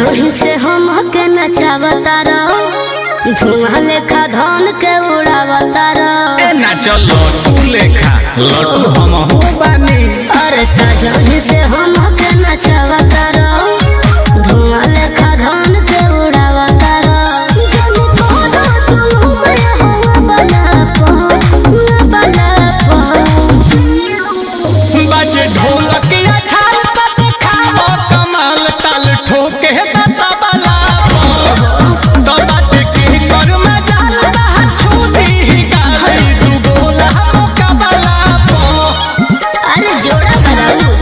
सजोही से हम के नचावता रहो धुआं लेखा धन के उड़ावता रहो ए ना चलो तू लेखा लटू हम हो बानी अरे सजोही से हम के नचावता रहो धुआं लेखा धन के उड़ावता रहो जब कोनो चुलू में हवा बना पो बना पो बाजे ढोलक या छाल त देखावो कमाल ताल ठोके त तबला तो बाटे की कर में जाल रहा छूदी गाली दू गोला मुकाबला पो अरे जोड़ा कराऊ